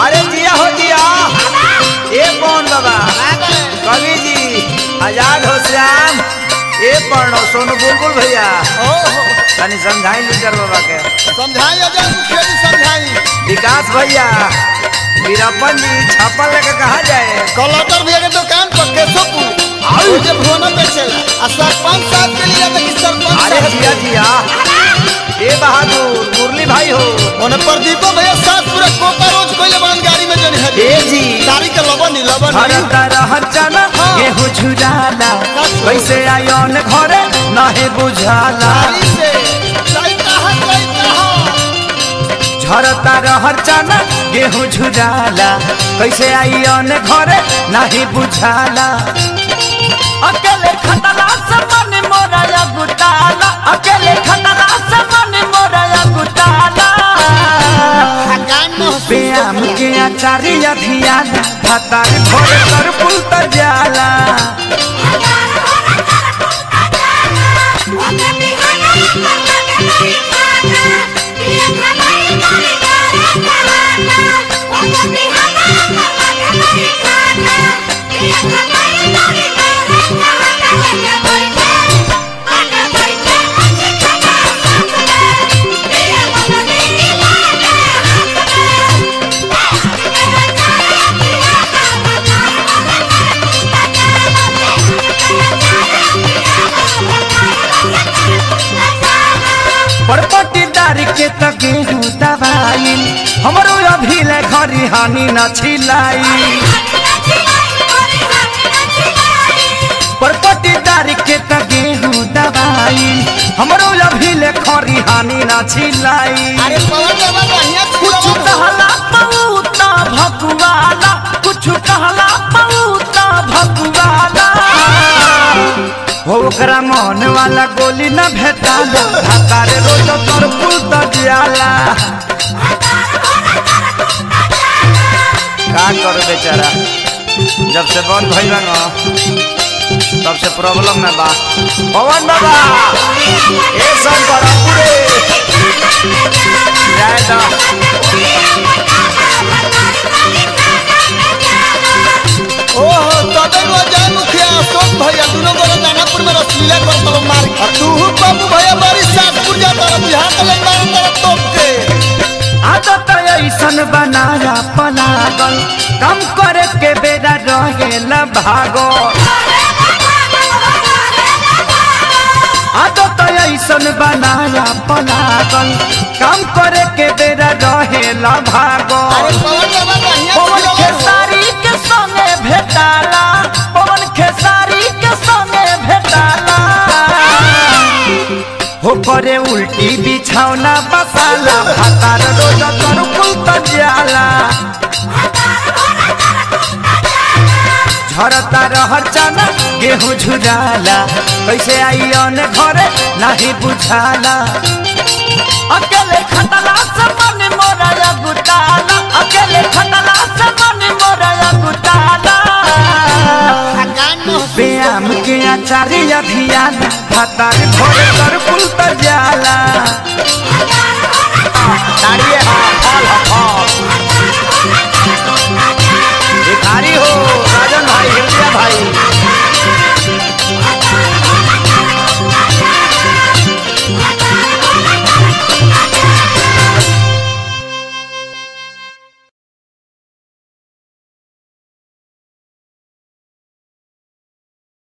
अरे जिया हो जिया ए कौन बाबा कवि जी आजाद हो श्याम ए पढ़ो सोनू बुलबुल भैया ओहो तनी समझाई लीडर बाबा के समझाई अजय मुखिया जी समझाई विकास भैया वीरप्पन जी छापल लेके कहा जाए कलटर भैया के दुकान पर केशवपुर और जे भुवना बेचेला आ सरपंच साहब के लिए देखी सरपंच अरे साहब जिया जिया ए बहादुर मुरली भाई हो ओने प्रदीपो भैया साथ पूरा कोपा रोज कोइले बन गाड़ी में जनी है ए जी गाड़ी के लबन ही लबन ही हरता रहर चना गेहूं झुराला कैसे आयोन घरे नहे बुझाला गाड़ी से लइका है लइका है झरता रहर चना गेहूं झुराला कैसे आयोन घरे नहे बुझाला अकेले खतला से मन मोरा या गुटाला अकेले खतला से मन मोरा या गुटाला गान में व्यायाम के आचार्य अधियान भातार भोर कर पुल तर जाला परपटीदार के त गेहूं दवाई हमरो अभी ले घरी हानि न छिलाई परपटीदार के त गेहूं दवाई हमरो अभी ले खरी हानि न छिलाई अरे पवन बाबा बढ़िया कुछ कहला पऊता भकुआला कुछ कहला पऊता भकुआला हो ओकरा मन वाला गोली न भेटाला भातारे रोज तोर पुल त जियाला का कर बेचारा जब से बंद भइल न तब से प्रॉब्लम में बा पवन बाबा ए शंकर पूरे जय दा ओहो तबे नो जय मुखिया अशोक भैया दोनों गोरे दानापुर में रसलीला करत रहो मार के। और तू बाबू भैया बड़ी सासपुर जा तर बिहार के लग मार तर तोप के आदत ऐसन बनाया पलागल कम करे के बेरा रहेला भागो आदत ऐसन बनाया पलागल कम करे के बेरा रहेला भागो अरे पवन बाबा बढ़िया पवन खिलौना हो। खेसारी के संगे भेटाला पवन खेसारी के संगे भेटाला हो करे उल्टी बिछौना बसाला भातार रोज कर कुल त जाला झरता रहर चना गेहूं झुराला कैसे आई अन घरे नहीं बुझाला अकेले खतला से मन मोरा या गुटाला अकेले खतला से मन मोरा या गुटाला आ गान में व्यायाम के आचार्य अधियान भातार भोर कर पुल त जाला